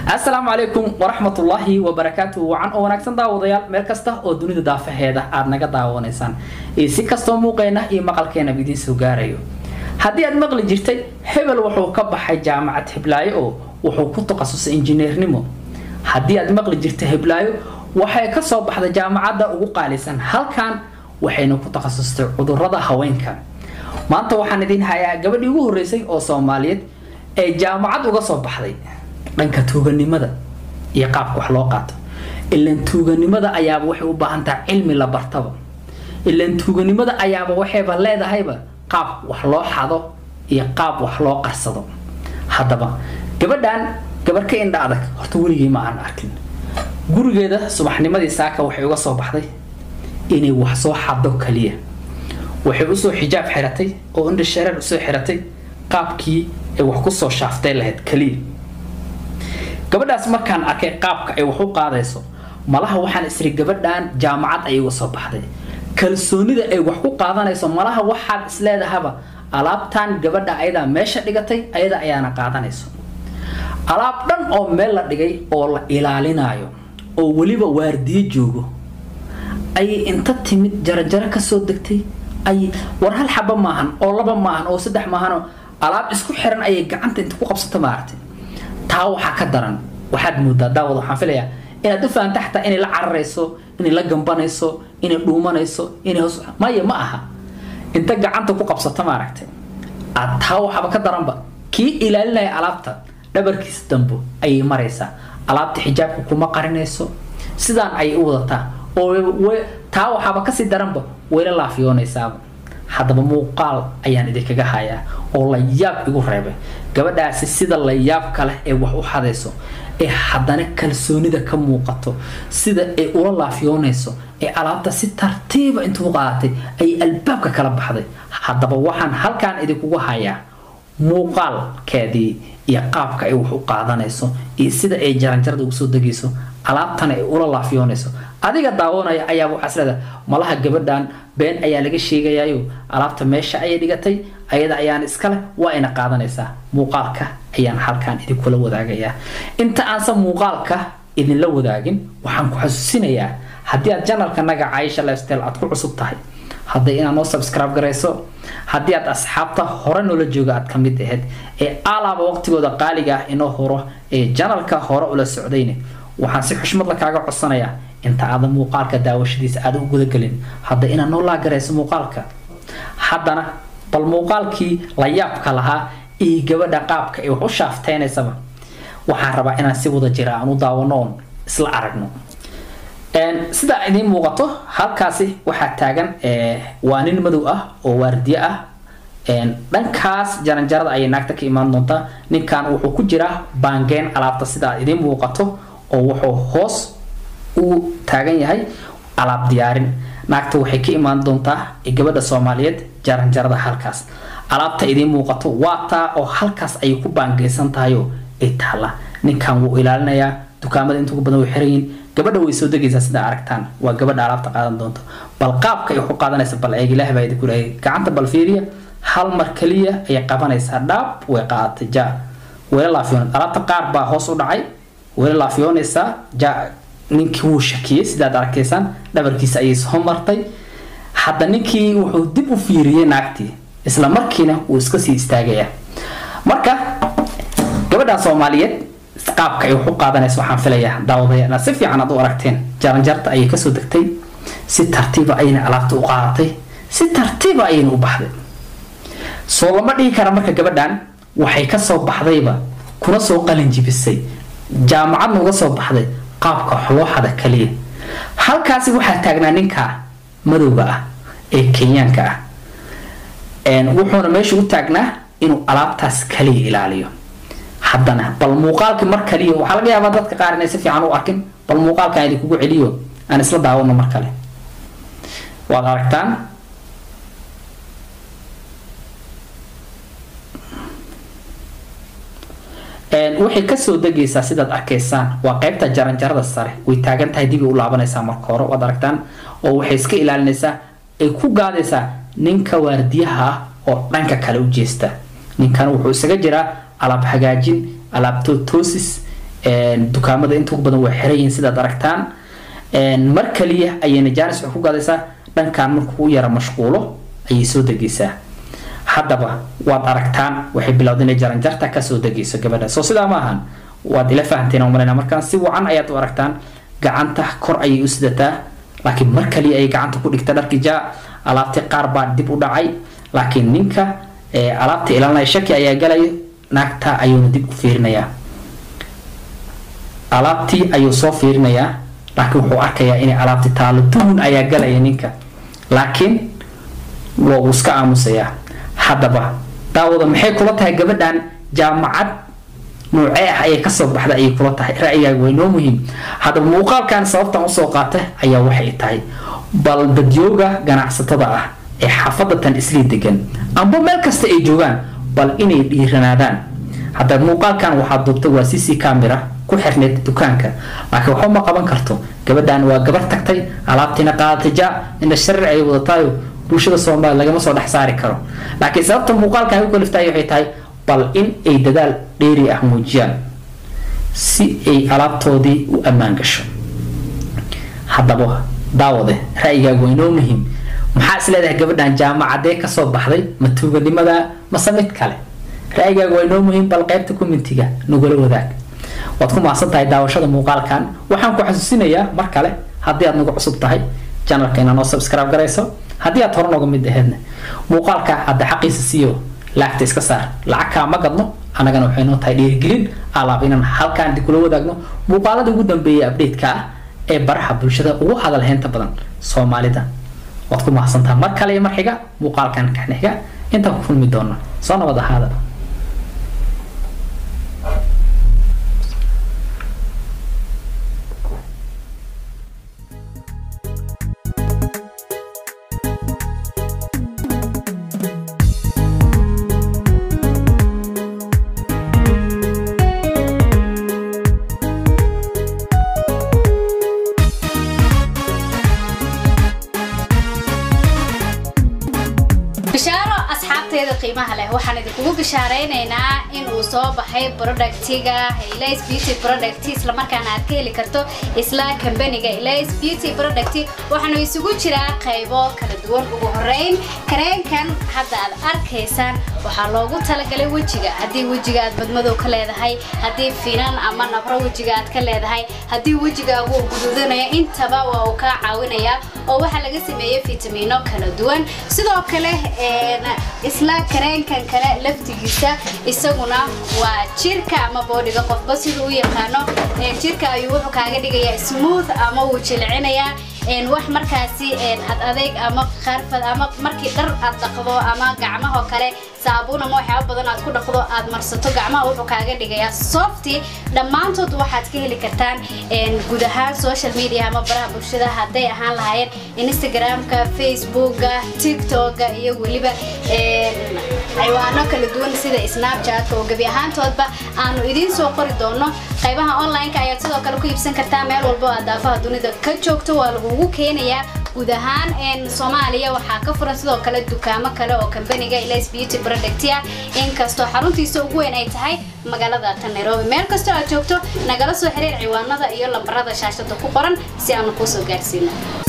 asalaamu calaykum waraxmatullaahi wabarakaatuhu wacan oo wanaagsan daawadayaal meel kasta oo dunida daafaheeda aad naga daawanaysaan iyo si kastoo muuqeena iyo maqalkeenaba idiin soo gaarayo haddii aad maqli jirtay hebel wuxuu ka baxay jaamacad hiblaayo oo wuxuu ku takhasusay injineernimo haddii aad maqli jirtay hiblaayo waxay ka soo baxday jaamacadda ugu qaalisan halkan waxayna ku takhasustay cudurrada haweenka maanta waxaan idiin hayaa gabadhii ugu horreysay oo soomaaliyeed ee jaamacad uga soo baxday dhanka tuuganimada iyo qaabka wax loo qaato ilan tuuganimada ayaaba waxay u baahan tahay cilmi la bartaba ilan tuuganimada ayaaba waxayba leedahayba qaab wax loo xado iyo qaab wax loo qarsado haddaba gabadhan gabar ka indha adag horta weligii ma aan arkin gurigeeda subaxnimadii saaka waxay uga soo baxday inay wax soo xado kaliya waxay usoo xijaab xiratay oo indha shareer usoo xiratay qaabkii ay wax kusoo shaaftay lahayd kaliya gabadhaas markaan arkay qaabka ay wax u qaadayso malaha waxaan isri gabadhan jaamacad ayay uga soo baxday kalsoonida ay wax ku qaadanayso malaha waxaad isleedahaba alaabtan gabadha ayadaa meesha dhigatay ayada ayaana qaadanayso alaab dhan oo meel la dhigay oo la ilaalinayo oo weliba waardiyo joogo ayay inta timid jarajaro kasoo degtay ay war hal xaba maahan oo laba maahan oo saddex maahanoo alaab isku xiran ayay gacanta inta ku qabsato maaragtay taa waxaa ka daran waxaad moodaa daawad waxaan filayaa inaad u fahamta xataa inay la cararayso inay la gambanayso inay dhuumanayso inay hoos maya ma aha inta gacanta ku qabsato maaragtay aad taa waxaaba ka daranba kii ilaalinaya alaabta dhabarkiisa dambo ayay maraysaa alaabta xijaabka kuma qarinayso sidaan ayay u wadataa oo taa waxaaba kasii daranba wayla laafiyoonaysaaba haddaba muuqaal ayaan idinkaga hayaa oo la yaab igu reebay gabadhaasi sida la yaabka leh ee wax u xadayso ee haddana kalsoonida ka muuqato sida ay ula laafiyoonayso ee alaabta si tartiiba intuu qaadatay ayay albaabka kala baxday haddaba waxaan halkaan idinkugu hayaa muuqaalkeedii iyo qaabka ay wax u qaadanayso iyo sida ay jaranjarada ugu soo degayso alaabtana ay ula laafiyoonayso adiga daawanaya ayaa waxaas leedahay malaha gabadhan been ayaa laga sheegayayo alaabta meesha ayay dhigatay ayada ayaana iskale waa ina qaadanaysaa muuqaalka ayaan halkaan idinkula wadaagayaa inta aansan muuqaalka idinla wadaagin waxaan ku xasuusinayaa haddii aad janalka naga caayisha lifestyle aad ku cusub tahay hadday inaad noo subscribe garayso haddii aad asxaabta hore noola jooga aad ka mid ahayd ee alaaba waqtigooda qaaliga ah inoo horo ee janalka hore ula socdayne waxaan si xushmad la kaaga codsanayaa inta aadan muuqaalka daawashadiisa aada u gudagelin hadda inaad noo laagarayso muuqaalka haddana bal muuqaalkii la yaabka lahaa iyo gabadha qaabka ay wax u shaafteynaysaba waxaan rabaa inaan si wada jira aan u daawano oon isla aragno sida idiin muuqato halkaasi waxaa taagan waa nin madow ah oo waardiye ah dhankaas jaranjarada ayay naagta ka imaan doontaa ninkan wuxuu ku jiraa baangeen alaabta sida idiin muuqato oo wuxuu hoos u taagan yahay alaab diyaarin naagta waxay ka imaan doontaa gabadha soomaaliyeed jaranjarada halkaas alaabta idiin muuqato waa taa oo halkaas ayay ku baangeysan tahayoo ay taalla ninkan wuu ilaalinayaa dukaamada inta ugu badan way xiran yihiin gabadha way soo degaysaa sida aragtaan waa gabadha alaabta qaadan doonto bal qaabka ay ku qaadanaysa bal eeg ilaah baa idinku leeyahay gacanta bal fiiriya hal mar kaliya ayay qabanaysaa dhaab way qaadatay ja wayla laafiyoon alaabta qaar baa hoos u dhacay wayla laafiyoonaysaa ja ninkii wuu shakiyey sidaad arkaysaan dhabarkiisa ayay soo martay hadda ninkii wuxuu dib u fiiriyey naagtii isla markiina wuu iska sii istaagayaa marka gabadha soomaaliyeed qaabka ay wax u qaadanayso waxaan filayaa daawadaya inaad si fiican aad u aragteen jaranjarta ayay kasoo degtay si tartiiba ayayna alaabta u qaadatay si tartiiba ayayna u baxday soo lama dhihi kara marka gabadhan waxay kasoo baxdayba kuna soo qalin jibisay jaamacadna uga soo baxday qaabka xolooxada kaliya halkaasi waxaa taagnaa ninka madowga ah ee kenyaanka ah wuxuuna meesha u taagnaa inuu alaabtaas kaliya ilaaliyo haddana bal muuqaalkii mar kaliya waxaa laga yaabaa dadka qaar inay si fiican u arkin bal muuqaalkan idinkugu celiyo aan isla daawano mar kale waad aragtaan waxay kasoo degaysaa sidaad arkaysaan waa qaybta jaranjarada sare way taagan tahay dibay u laabanaysaa marka hore waad aragtaan oo waxay iska ilaalinaysaa ay ku gaadaysaa ninka waardiyaha ah oo dhanka kale u jeesta ninkan wuxuu isaga jiraa alaab hagaajin alaab toosis dukaamada inta ugu badan way xiran yihiin sidaad aragtaan mar kaliya ayayna jaanis waxay ku gadaysaa dhankan markuu u yara mashquulo ayay soo degaysaa haddaba waad aragtaan waxay bilowday inay jaranjarta kasoo degayso gabadha soo sidaa ma ahan waad ila fahanteen umaleyna markaan si wacan ayaad u aragtaan gacanta kor ayay u sidataa laakiin mar kaliya ayay gacanta ku dhigta dharkii jaa alaabtii qaar baa dib u dhacay laakiin ninka alaabta ilaalinaya shaki ayaa galayo naagta ayuuna dib u fiirinayaa alaabtii ayuu soo fiirinayaa laakiin wuxuu arkayaa inay alaabti taalo duhun ayaa galaya ninka laakiin waa uu iska aamusayaa haddaba daawada maxay kula tahay gabadhan jaamacad nuucee ah ayay kasoo baxda ayay kula tahay ra'yigaaga waa inoo muhiim haddaba muuqaalkan sababtan usoo qaata ayaa waxay tahay bal dadyooga ganacsatada ah ee xaafadatan islii degan amba meel kasta ay joogaan bal inay dhiiranaadaan haddaba muuqaalkan waxaa duubtay waa cc camera ku xirneyd dukaanka laakiin waxba ma qaban karto gabadhan waa gabar tagtay alaabtiina qaadatay ja ina sharir ay wadataayo bulshada soomaaliya lagama soo dhex saari karo laakiin sababta muuqaalkan ay u kaliftay waxay tahay bal in ay dadaal dheeri ah muujiyaan si ay alaabtoodii u ammaan gasho haddaba daawade ra'yigaagu waa inoo muhiim maxaa is leedahay gabadhan jaamacadee kasoo baxday ma tuuganimada mase mid kale ra'yigaagu waa inoo muhiim bal qaybta commentiga nagula wadaag waad ku mahadsan tahay daawashada muuqaalkan waxaan ku xasuusinayaa mar kale haddii aad nagu cusub tahay janalka inaa noo subscribe garayso haddii aad hore nooga mid aheedna muuqaalka hadda xaqiisa siiyo laagta iska saar lacag kaa ma gadno annagana waxay noo tahay dhiirigelin alaab inaan halkaan kula wadaagno muuqaalada ugu dambeeya update-ka ah ee baraha bulshada ugu hadal heynta badan soomaalida waad ku mahadsantaha mar kale iyo mar xiga muuqaalkan kaxnixiga intaan ku kulmi doona soo nabad ahaada bishaaro asxaabteeda qiimaha leh waxaan idinkugu bishaareynayna in uu soo baxay productiga Elias Beauty Product isla markaana aad ka heli karto isla kambaniga Elias Beauty Product waxaanu isugu jiraa qaybo kala duwan ugu horeyn kareenkan hadda aad arkaysaan waxaa loogu talagalay wejiga haddii wejiga aad badmadow ka leedahay haddii finan ama nabro wejiga aad ka leedahay haddii wejigaagu uu guduudanaya intaba waa uu kaa caawinayaa oo waxaa laga sameeyey fitamiino kala duwan sidoo kale isla kareenkan kale laftigiisa isaguna waa jirka ama boodhiga qofba siduu u yaqaano jirka ayuu wuxuu kaaga dhigayaa smooth ama wuu jilcinayaa wax markaasi ad adeeg ama qarfad ama markii dhar aad dhaqdo ama gacmahoo kale saabuun ama waxyaaba badan aad ku dhaqdo aad marsato gacmaha wuxuu kaaga dhigayaa softy dhammaantood waxaad ka heli kartaan guud ahaan social media ama baraha bulshada hadday ahaan lahaayeen instagramka facebooka tiktoka iyo weliba xayawaano kala duwan sida snapchatka oo gebi ahaantoodba aanu idiin soo qori doono qaybaha online-ka ayaad sidoo kale ku iibsan kartaa meel walbo aad daafaha dunida ka joogto waa lagugu keenayaa guud ahaan soomaaliya waxaa ka furan sidoo kale dukaamo kale oo kambaniga Elias Beauty Product ah inkastoo xaruntiisa ugu weyn ay tahay magaalada tan Nairobi meel kastoo aad joogto nagala soo xiriir ciwaanada iyo lambarada shaashada ku qoran si aanu kuu soo gaarsiino